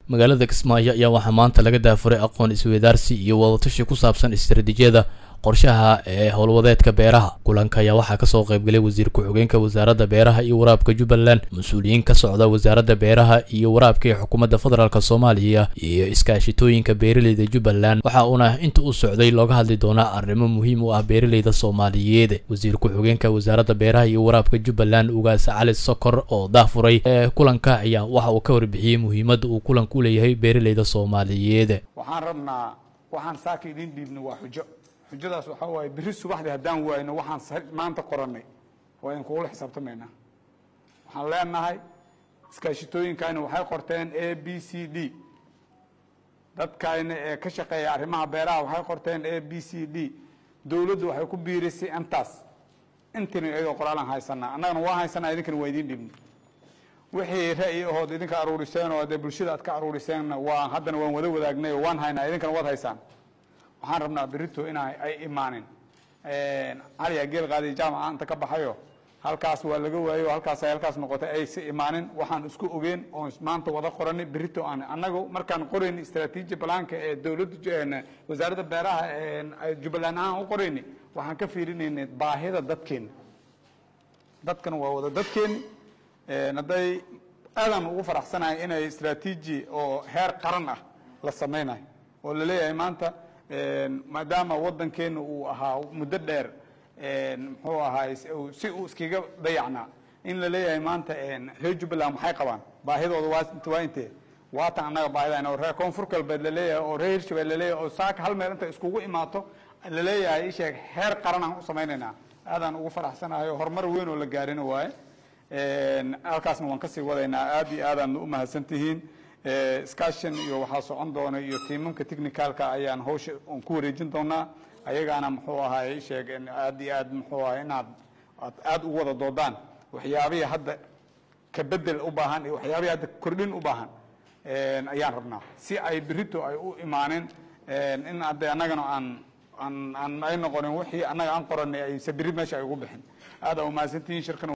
magaalada kismaayo ayaa waxaa maanta laga daafuray aqoon isweydaarsi iyo wadatashi ku saabsan istaraatiijiyada qorshaha ee howlwadeedka beeraha kulanka ayaa waxaa kasoo qaybgalay wasiir ku-xigeenka wasaaradda beeraha iyo waraabka jubbaland mas-uuliyiin ka socda wasaaradda beeraha iyo waraabka ee xukuumadda federaalk soomaaliya iyo iskaashitooyinka beeraleyda jubbaland waxa uuna inta u socday looga hadli doonaa arrimo muhiim u ah beeraleyda soomaaliyeed wasiir ku-xigeenka wasaaradda beeraha iyo waraabka jubbaland ugaas cali sokor oo daafuray ee kulanka ayaa waxa uu ka warbixiyey muhiimadda uu kulanka u leeyahay beeraleyda soomaaliyeed waxaan rabnaa waxaan saaka idiin dhiibno waa xujo xujadaas waxaa waaye berri subaxdii haddaan waayno waxaan maanta qorannay waa idin kugula xisaabtamaynaa waxaan leenahay iskaashitooyinkayna waxay qorteen a b c d dadkayna ee ka shaqeeya arrimaha beeraha waxay qorteen a b c d dowladdu waxay ku biirisay intaas intina iyadoo qoraalaan haysanaa annagana waa haysanaa idinkana waa idiin dhibna wixii ra'yi ahood idinka aruuriseen oo dee bulshada aad ka aruuriseenna waa haddana waan wada wadaagnay oo waan haynaa idinkana waad haysaan waxaan rabnaa berito in ay imaanin caliya geel qaadiy jaamaca inta ka baxayo halkaas waa laga waayo halkaas ay halkaas noqotay aysa imaanin waxaan isku ogeen oon maanta wada qoranay berito aan annagu markaan qoraynay istraatiiji balaanka ee dowladda wasaaradda beeraha jubbaland ahaan u qoraynay waxaan ka fiirinaynay baahida dadkeena dadkana waa wada dadkeeni hadday aadaan ugu faraxsanahay inay istraatiiji oo heer qaran ah la samaynayo oo laleeyahay maanta maadaama waddankeena uu ahaa muddo dheer muxuu ahaay si uu iskaga dayacnaa in la leeyahay maanta reer jubbaland maxay qabaan baahidooda waa intee waatan annaga baahidayna oo reer koonfur galbeed laleeyahay oo reer hirshabeel laleeyahay oo saaka hal meel inta iskugu imaato laleeyahay isheeg heer qaran aan u samaynaynaa aadaan ugu faraxsanahay oo horumar weyn oo la gaarina waaye halkaasna waan kasii wadaynaa aad iyo aadaan u mahadsan tihiin iskaashan iyo waxaa socon doona iyo tiimamka technicalka ayaan hawsha on ku wareejin doonaa ayagaana muxuu ahaay sheeg aad iyo aad muxuu ahay inaad aad aada u wada doodaan waxyaabihii hadda ka bedel u baahan iyo waxyaabihii hadda kordhin u baahan ayaan rabnaa si ay berito ay u imaanin in hadde annagana aan aan aan ay noqonin wixii annaga aan qoranay ayse berri meesha ay ugu bixin aada umahadsantihiin shirkan